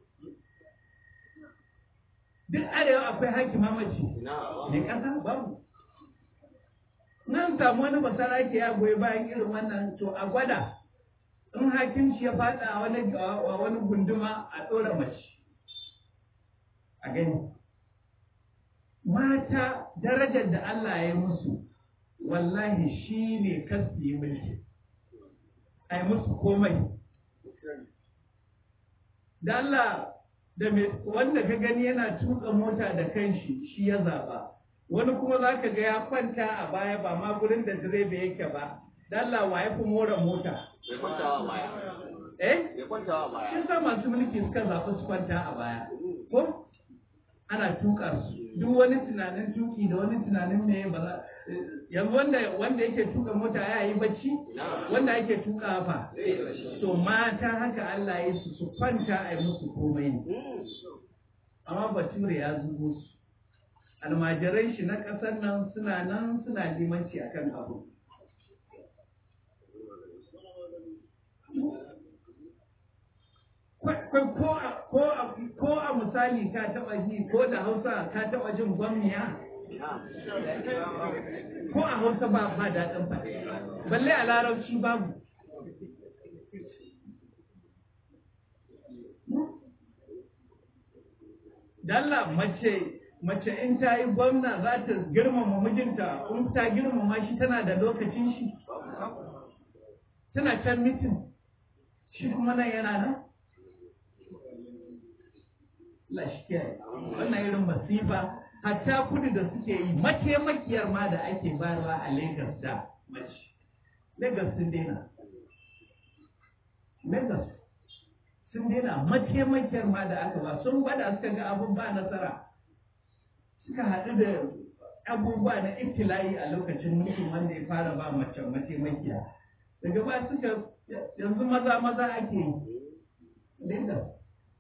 duk arewa akwai hakima mace ne ƙasa babu nan samu wani basarake ya goyi bayan irin wannan to a gwada in hakimci ya faɗa a wani a wani gunduma a ɗora mace a gani mata darajar da Allah ya yi musu wallahi shi ne kasu yi mulki a yi musu komai da Allah da wanda ka gani yana tuka mota da kanshi shi ya zaɓa wani kuma za ka ga ya kwanta a baya ba ma gurin da direba yake ba Allah wa ya fi more mota Bai kwantawa baya. eh Bai kwantawa baya. shi sa masu mulki suka zaɓi su kwanta a baya ko ana tuka su duk wani tunanin tuki da wani tunanin me ba za yanzu wanda wanda yake tuka mota ya yi bacci wanda yake tuka fa to mata haka Allah ya su su kwanta a yi musu komai ne amma bature ya zubo su almajiran shi na ƙasar nan suna nan suna limanci akan abu ko a misali ka taba ji ko da hausa ka taba jin gwamniya ko a hausa ba ba daɗin faɗi balle a larabci babu Dalla mace mace in ta yi gwamna za ta girmama mijinta in ta girmama shi tana da lokacin shi tana can mitin shi kuma nan yana nan Allah shi kiyaye wannan irin masifa hatta kudu da suke yi mataimakiyar ma da ake bayarwa a Lagos da mace Lagos sun daina Lagos sun daina mataimakiyar ma da aka ba sun gwada suka ga abun ba nasara suka haɗu da abubuwa na ibtila'i a lokacin mulkin wanda ya fara ba mace mataimakiya daga ba suka yanzu maza maza ake yi Lagos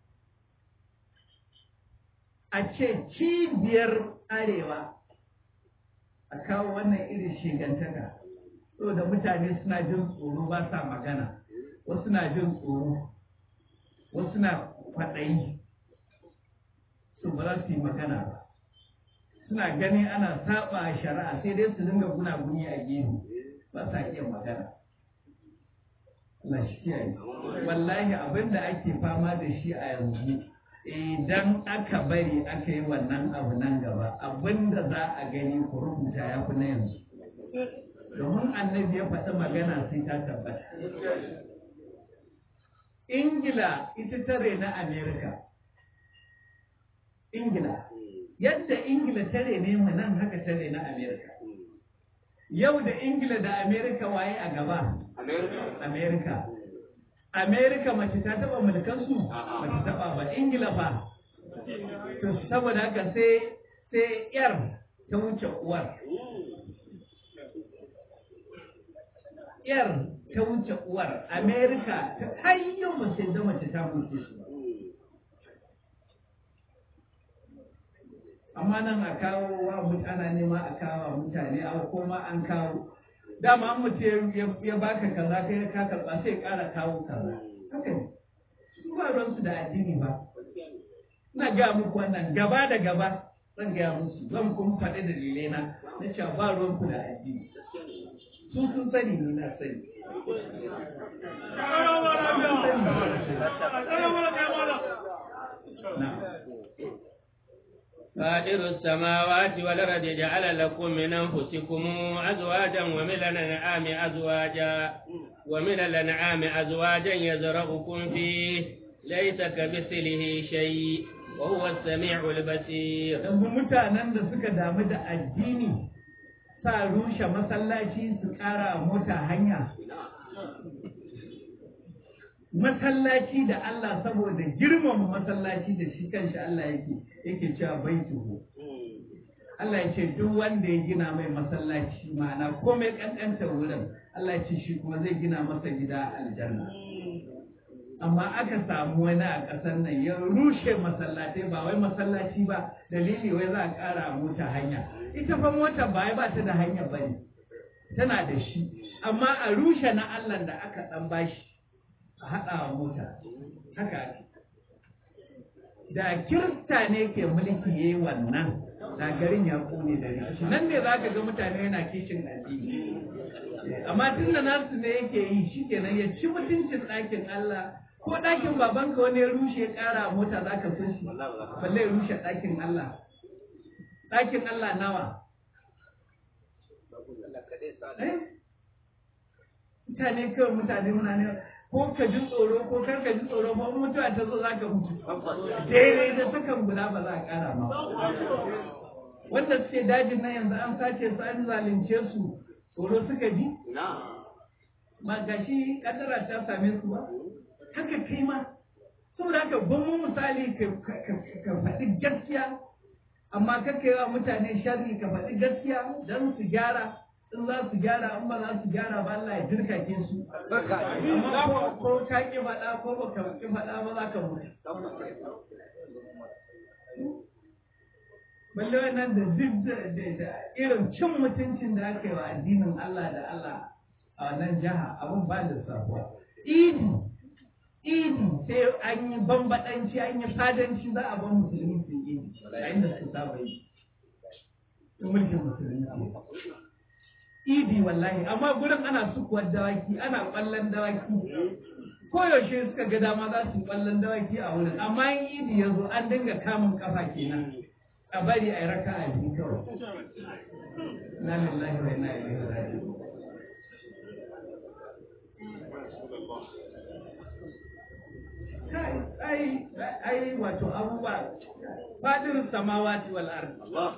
a ce cibiyar arewa a kawo wannan irin shigantaka saboda mutane suna jin tsoro ba sa magana wasu na jin tsoro wasu na kwaɗayi su ba za su yi magana ba suna gani ana saba a shari'a sai dai su dinga gunaguni a gefe ba sa iya magana na shi kiyaye wallahi abin da ake fama da shi a yanzu idan aka bari aka yi wannan abu nan gaba abin da za a gani ku rubuta ya fi na yanzu domin annabi ya faɗi magana sai ta tabbata ingila ita tare na amerika ingila yadda ingila tare ne mu nan haka tare na amerika yau da ingila da amerika waye a gaba amerika amerika mace ta taba mulkansu mace taba ba ingila fa to saboda haka sai sai yar ta wuce uwar yar ta wuce uwar amerika ta hanyar mace da mace ta mulke su amma nan a kawo wa ana nema a kawo mutane a koma an kawo dama an mutu ya baka kaza kai ka karba sai kara kawo kaza haka ne su ba ruwansu da addini ba ina ga muku wannan gaba da gaba zan gaya musu zan kuma faɗi dalilai na na cewa ba ruwanku da addini su sun sani ni na sani فاطر السماوات والأرض جعل لكم من أنفسكم أزواجا ومن الأنعام أزواجا ومن الأنعام أزواجا يزرعكم فيه ليس كمثله شيء وهو السميع البصير. yanzu mutanen da suka damu da addini sa rushe masallaci su ƙara mota hanya masallaci da Allah saboda girmama masallaci da shi kanshi Allah yake yake cewa baituhu Allah ya ce duk wanda ya gina mai masallaci ma'ana komai kankanta wurin Allah ya ce shi kuma zai gina masa gida aljanna amma aka samu wani a ƙasar nan ya rushe masallatai ba wai masallaci ba dalili wai za a ƙara mota hanya ita fa mota ba ba ta da hanya ba ne tana da shi amma a rushe na Allah da aka ɗan bashi a haɗa wa mota haka ake da kirista ne ke mulki ya yi wannan da garin ya kone da rikici nan ne za ka ga mutane yana kishin addini amma tun da nasu ne yake yi shi kenan ya ci mutuncin ɗakin Allah ko ɗakin babanka wani ya rushe ya ƙara mota za ka so shi balle ya rushe ɗakin Allah ɗakin Allah nawa mutane kawai mutane muna ne ko ka ji tsoro ko kar ka ji tsoro ba mutuwa ta zo za ka mutu daidai da sakan guda ba za a ƙara ma wanda suke dajin nan yanzu an sace su an zalunce su tsoro suka ji ma gashi kadara ta same su ba haka kai ma saboda haka gwamnu misali ka faɗi gaskiya amma kaka yi wa mutane sharri ka faɗi gaskiya don su gyara in za su gyara in ba za su gyara ba Allah ya jirkake su amma ko ka ki faɗa ko ba ka ki faɗa ba za ka mutu balle wannan da duk da irin cin mutuncin da aka yi wa addinin Allah da Allah a wannan jiha abin ba da sabuwa idi idi sai an yi bambadanci an yi fadanci za a bar musulmi su yi a inda su saba yi mulkin musulmi idi wallahi amma gurin ana sukuwar dawaki ana kwallon dawaki koyaushe suka ga dama za su kwallon dawaki a wurin amma in idi ya zo an dinga kamun kafa kenan a bari a yi raka a biyu kawai na lillahi wa inna ilaihi raji'un ai ai wato abubuwa fadin samawati wal ardi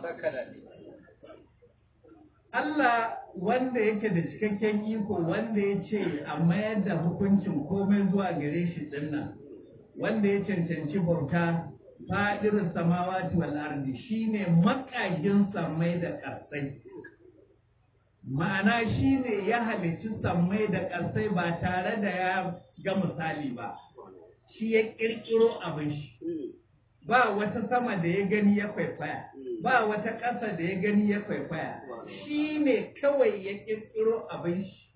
Allah wanda yake da cikakken iko wanda ya ce a mayar da hukuncin komai zuwa gare shi dinnan wanda ya cancanci bauta fadirin samawati wal ardi shine makagin sammai da ƙasai ma'ana shine ya halicci sammai da ƙasai ba tare da ya ga misali ba shi ya ƙirƙiro abin shi ba wata sama da ya gani ya kwaikwaya ba wata ƙasa da ya gani ya kwaikwaya shi ne kawai ya ƙirƙiro abin shi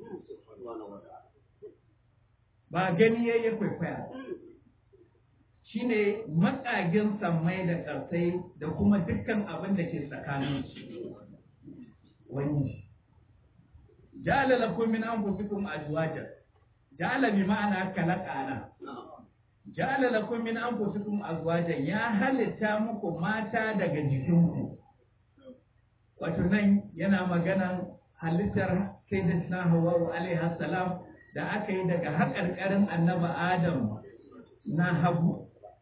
ba gani ya ya kwaikwaya shi ne maƙagin sammai da ƙarsai da kuma dukkan abin da ke tsakanin su wani ja'ala lakum min anfusikum azwajan ja'ala bi ma'ana kalaqana ja'ala lakum min anfusikum azwajan ya halitta muku mata daga jikinku wato nan yana maganan halittar sayyidatina Hawwa alaiha salam da aka yi daga haƙarƙarin annaba Adam na hagu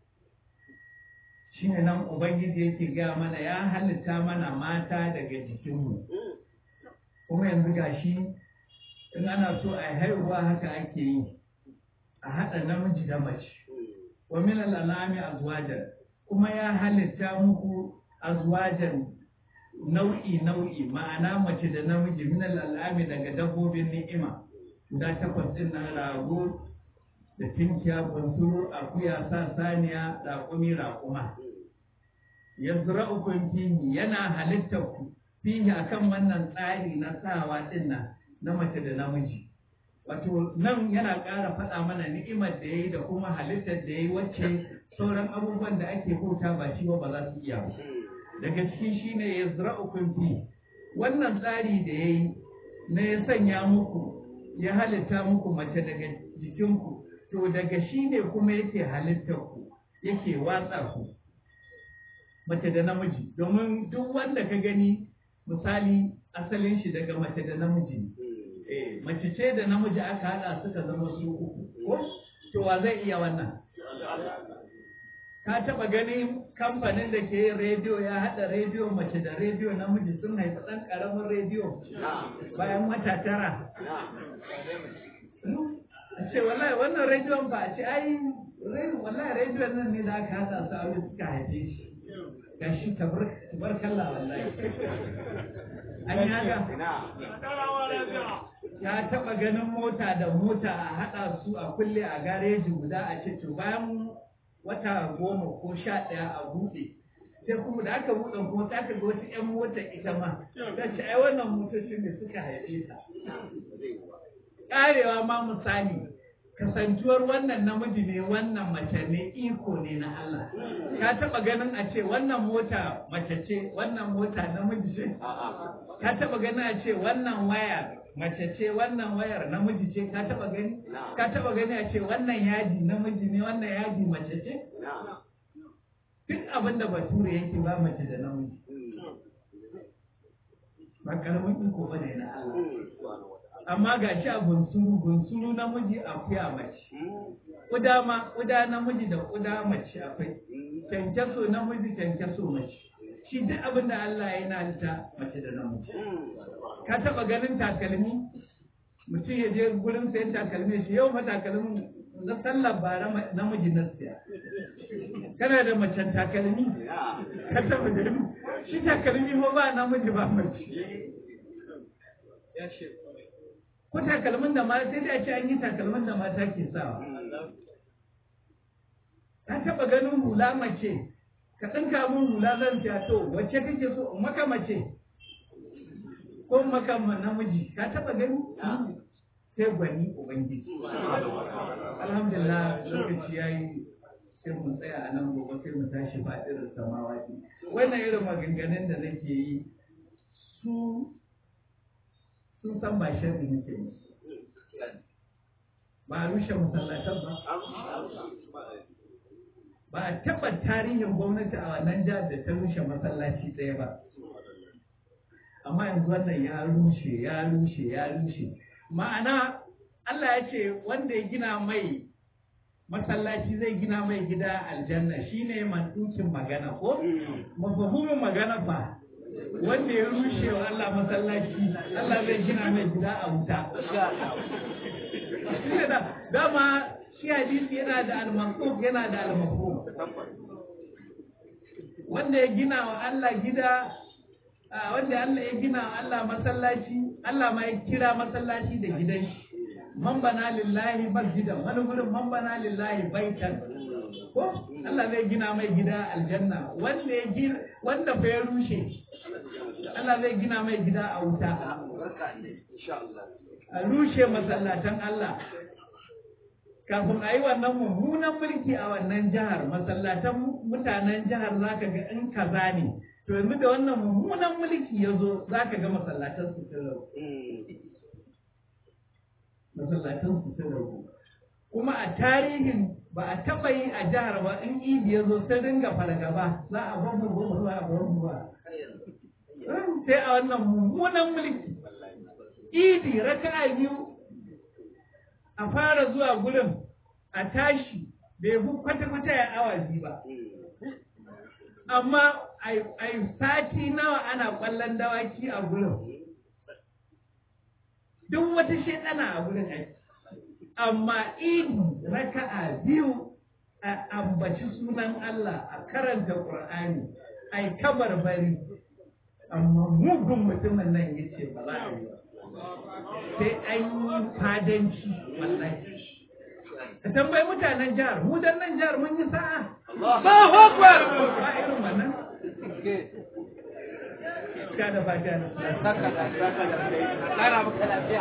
shine nan ubangiji yake gaya mana ya halitta mana mata daga jikinmu kuma yanzu gashi in ana so a haihuwa haka ake yi a haɗa namiji da mace wa min al'anami azwajan kuma ya halitta muku azwajan nau'i nau'i ma'ana mace da namiji min al'ami daga dabbobin ni'ima guda takwas din nan rago da tinkiya bunsuru akuya sa saniya raƙumi raƙuma yazra'ukum fihi yana halitta ku fihi akan wannan tsari na sawa din nan na mace da namiji wato nan yana ƙara faɗa mana ni'imar da ya yi da kuma halittar da ya yi wacce sauran abubuwan da ake bauta ba shi ba za su iya ba daga ciki shine ya zira'ukun fi wannan tsari da ya yi na ya sanya muku ya halitta muku mace daga jikinku to daga shi ne kuma yake halittar ku yake watsa ku mace da namiji domin duk wanda ka gani misali asalin shi daga mace da namiji ne eh mace ce da namiji aka hada suka zama su uku ko to wa zai iya wannan ka taba gani kamfanin da ke yin rediyo ya hada rediyo mace da rediyo namiji sun haifi dan karamin rediyo bayan wata tara a ce wallahi wannan rediyon ba a ce ai wallahi rediyon nan ne da aka hada su aure suka haife shi gashi tabarkalla wallahi an yi haka ya taba ganin mota da mota a haɗa su a kulle a gareji guda a ce to bayan wata goma ko sha ɗaya a buɗe sai kuma da aka buɗe kuma ta ka ga wata 'yan mota ita ma ta ce ai wannan motocin ne suka haife ta ƙarewa ma misali kasantuwar wannan namiji ne wannan mace ne iko ne na Allah ka taba ganin a ce wannan mota mace ce wannan mota namiji ce ka taba ganin a ce wannan waya mace ce wannan wayar namiji ce ka taba gani ka taba gani a ce wannan yaji namiji ne wannan yaji mace ce duk abin da bature yake ba mace da namiji ba karamin iko ba ne na Allah amma ga shi a gunsuru gunsuru namiji akuya mace kuda ma kuda namiji da kuda mace akwai kyankyaso namiji kyankyaso mace shi duk abin da Allah ya yana halitta mace da namiji ka taba ganin takalmi mutum ya je gurin sayan takalmi shi yau fa takalmin na sallar bara namiji na siya kana da macen takalmi ka taba gani shi takalmi ma ba namiji ba mace ko takalmin da mata sai da ce an yi takalmin da mata ke sawa ka taba ganin hula mace ka ɗinka min hula zan siya to wacce kake so maka mace ko maka namiji ka taba gani sai gwani ubangiji alhamdulillah lokaci yayi sai mu tsaya a nan gobe sai mu tashi faɗin samawati wannan irin maganganun da nake yi su sun san ba sharri nake musu ba a rushe masallatan ba ba a taɓa tarihin gwamnati a wannan jihar da ta rushe masallaci ɗaya ba amma yanzu wannan ya rushe ya rushe ya rushe ma'ana Allah ya ce wanda ya gina mai masallaci zai gina mai gida aljanna shine mantukin magana ko mafahimin magana fa wanda ya rushe wa Allah masallaci Allah zai gina mai gida a wuta shine da dama shi hadisi yana da al-manqub yana da al-mafhum wanda ya gina wa Allah gida wanda Allah ya gina wa Allah masallaci Allah ma ya kira masallaci da gidan shi man bana lillahi masjidan wani gurin man bana lillahi baitan ko Allah zai gina mai gida aljanna wanda ya gina wanda fa ya rushe Allah zai gina mai gida a wuta a rushe masallatan Allah kafin a yi wannan mummunan mulki a wannan jihar masallatan mutanen jihar zaka ga in kaza ne to yanzu da wannan mummunan mulki ya zo zaka ga masallatan su masallatan su sun rabu kuma a tarihin ba a taɓa yi a jihar ba in idi ya zo sai dinga fargaba za a ba mu ba za a ba mu ba sai a wannan mummunan mulki idi raka'a biyu a fara zuwa gurin a tashi bai fi kwata-kwata ya awa biyu ba amma a sati nawa ana kwallon dawaki a gurin duk wata shaidana a gurin aiki amma idi raka'a biyu a ambaci sunan Allah a karanta Qur'ani a yi kabarbari amma mugun mutumin nan ya ce ba za a yi ba sai an yi fadanci wallahi ka tambayi mutanen jihar mu dan nan jihar mun yi sa'a Allahu akbar ba irin wannan ka da fata na saka da saka da kara maka lafiya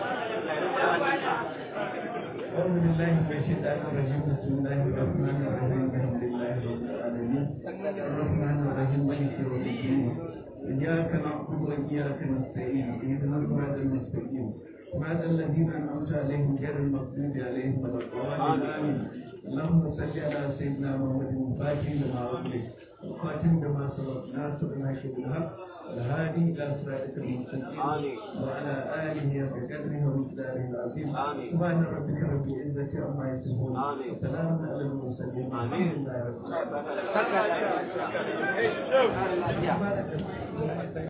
أعوذ بالله من الشيطان الرجيم بسم الله الرحمن الرحيم الحمد لله رب العالمين الرحمن الرحيم مالك يوم الدين إياك نعبد وإياك نستعين اهدنا الصراط المستقيم صراط الذين أنعمت عليهم غير المغضوب عليهم ولا الضالين آمين اللهم صل على سيدنا محمد الفاتح لما أغلق الخاتم لما سبق ناصر الحق بالحق الهادي إلى صراطك المستقيم وعلى آله بقدره ومقداره العظيم سبحان ربك رب العزة عما يصفون وسلام على المرسلين الحمد لله رب العالمين saka da lafiya